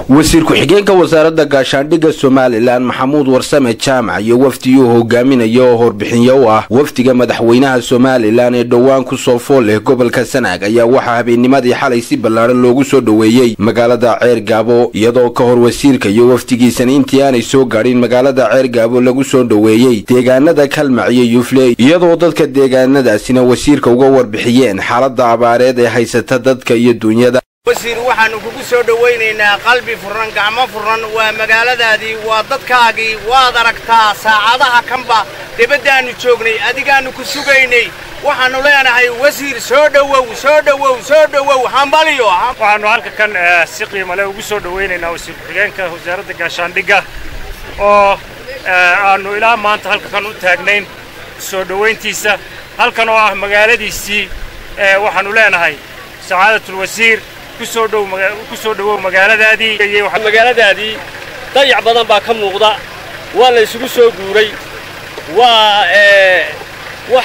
wasiir ku-xigeenka wasaaradda gaashaandhigga somalilan maxamuud warsame jaamac iyo wafdigii hogaaminaya oo horbixinyo u ah wafdiga madaxweynaha somalilan ee dhowaan kusoo fool leh gobolka sanaag ayaa waxaa habeennimadii xalay si ballaadhan loogu soo dhoweeyey magaalada ceer gaabo iyadoo ka hor wasiirka iyo wafdigiisana intii aanay soo gaadhin magaalada ceer gaabo lagu soo dhoweeyey deegaanada kalmac iyo yufle iyadoo dadka deegaanadaasina wasiirka uga warbixiyeen xaaladda abaareed ee haysata dadka iyo duunyada wasiir waxaannu kugu soo dhowaynaynaa qalbi furan gacmo furan waa magaaladaadii waa dadkaagii waad aragtaa saacadaha kanba debaddaannu joognay adigaannu ku sugaynay waxaannu leenahay wasiir soo dhowow soo dhowow soo dhowow hambaliyo waxaannu halka kan si qiimale ugu soo dhowaynaynaa wasiir ku-xigeenka wasaaradda gaashaandhigga oo aannu ilaa maanta halka kan u taagnayn soo dhowayntiisa halkan oo ah magaaladiisii waxaannu leenahay sacaadatlwasiir kusoo dhowow magaaladaadii magaaladaadii dayac badan baa ka muuqda waa la isugu soo guuray waa wax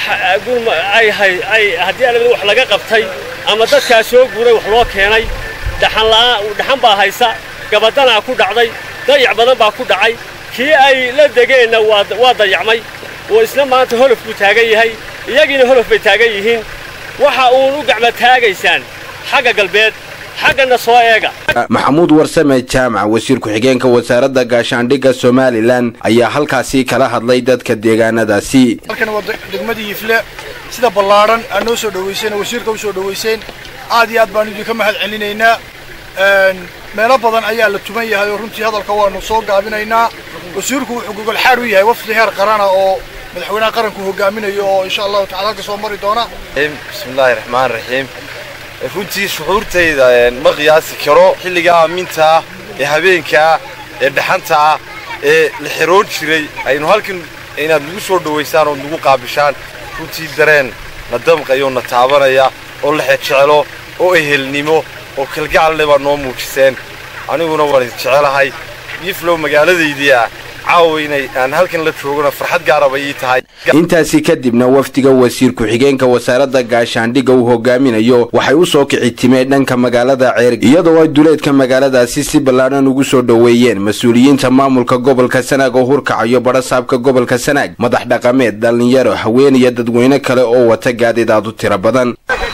haddii alabada wax laga qabtay ama dadkaa soo guuray wax loo keenay dhaxan baa haysa gabadanaa ku dhacday dayac badan baa ku dhacay kii ay la degeenna waa dayacmay oo isna maanta holof buu taagan yahay iyagiina holof bay taagan yihiin waxa uun u gacma taagaysaan xagga galbeed xaggana soo eega maxamuud warsame jaamac wasiir ku-xigeenka wasaaradda gaashaandhigga somalilan ayaa halkaasi kala hadlay dadka deegaanadaasi halkan waa degmadii yifle sida ballaadhan aad noo soo dhowayseen oo wasiirka u soo dhowayseen aad iyo aad baanu idinka mahad celinaynaa meelo badan ayaa la tuman yahay oo runtii hadalka waanu soo gaabinaynaa wasiirku wuxuu gogolxaad u yahay wafdi heer qarana oo madaxweynaha qaranku hogaaminayo oo insha allahu tacala halka soo mari doona bismillahi raxmaan raxiim runtii shucuurtayda ma qiyaasi karo xilliga aamintaa ee habeenkaa ee dhaxantaa ee la xiroon jiray aynu halkan inaad nagu soo dhowaysaan ood nagu qaabishaan runtii dareen na damqayo na taabanaya oo la xejecelo oo ehelnimo oo kalgacalle baa noo muujiseen aniguna waan idin jecelahay yiflow magaaladaydii ah caawa inay aan halkan la joogona farxad gaaraba ii tahay intaasi kadibna wafdiga wasiir ku-xigeenka wasaaradda gaashaandhigga uu hogaaminayo waxay u soo kici timeen dhanka magaalada ceer iyadoo ay duleedka magaaladaasi si ballaadhan ugu soo dhoweeyeen mas-uuliyiinta maamulka gobolka sanaag oo hurkacayo badhasaabka gobolka sanaag madax dhaqameed dhallinyaro haween iyo dadweyne kale oo wata gaadidaad u tiro badan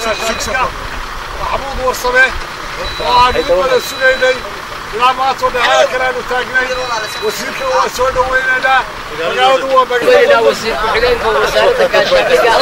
ilaa maantoo dhexeeda kale aanu taagnay wasiirka waa soo dhowaynaynaa magaaladu waa magaalada wasiir ku-xigeenka wasaaradda gaashaandhigga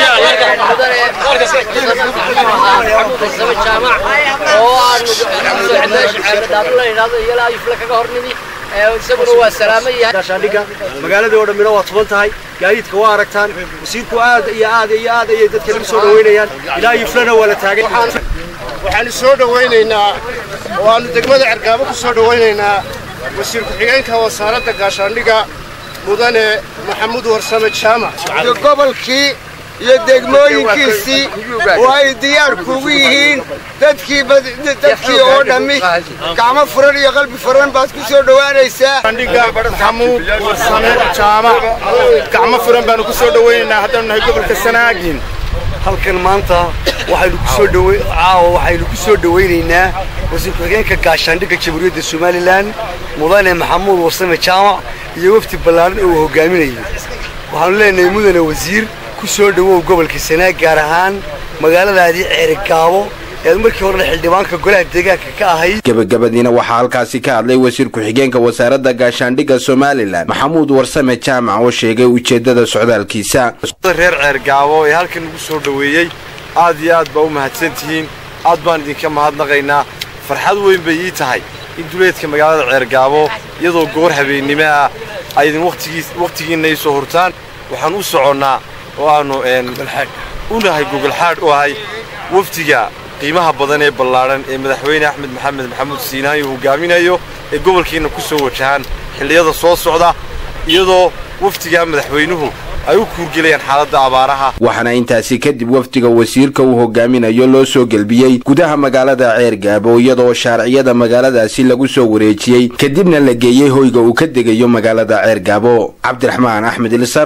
maxamuud warsame jaamac oo aanu ceebadaadu la idhaahdo iyalaa yufle kaga hornimi isaguna waa salaamo yahay gaashaandhigga magaaladii oo dhammina waa tuban tahay gaadiidka waa aragtaan wasiirku aad iyo aad iyo aad ayay dadka lagu soo dhowaynayaan ilaa yuflena waa la taagay waxaanu soo dhowaynaynaa oo aanu degmada cergaabo ku soo dhowaynaynaa wasiir ku-xigeenka wasaaradda gaashaandhigga mudane maxamuud warsame jaamac gobolkii iyo degmooyinkiisii oo ay diyaar kugu yihiin dadkii dadkii oo dhammi gacmo furan iyo qalbi furan baad ku soo dhowaanaysaa maxamuud warsame jaamac gacmo furan baanu ku soo dhowaynaynaa haddaanu nahay gobolka sanaagin halkan maanta waxaynu ku soo dhow caawa waxaynu ku soo dhowaynaynaa wasiir ku-xigeenka gaashaandhigga jamhuuriyadda somalilan mudane maxamuud warsame jaamac iyo wafdi ballaadhan oo uu hogaaminayo waxaanu leenahay mudane wasiir ku soo dhowow gobolka sanaag gaar ahaan magaaladaadii ceerigaabo ead markii horena xildhibaanka golaha deegaanka ka ahayd gebagabadiina waxaa halkaasi ka hadlay wasiir ku-xigeenka wasaaradda gaashaandhigga somalilan maxamuud warsame jaamac oo sheegay ujeeddada socdaalkiisa reer ceergaabo ee halkan nagu soo dhoweeyey aad iyo aad baa u mahadsan tihiin aad baan idinka mahadnaqaynaa farxad weyn bay ii tahay in duleedka magaalada ceergaabo iyadoo goor habeennimo ah ay idin wakhtigiinna ii soo hurtaan waxaan u soconnaa oo aannu u nahay gogolxaadh u ahay wafdiga qiimaha badan ee ballaadhan ee madaxweyne axmed maxamed maxamuud siinaanyo hogaaminayo ee gobolkiinna ku soo wajahaan xilliyada soo socda iyadoo wafdigaa madaxweynuhu ay u kuurgelayaan xaaladda abaaraha waxaana intaasi kadib wafdiga wasiirka uu hogaaminayo loo soo gelbiyey gudaha magaalada ceer gaabo iyadoo shaarciyada magaaladaasi lagu soo wareejiyey kadibna la geeyey hoyga uu ka degayo magaalada ceer gaabo cabdiraxmaan axmed ilisar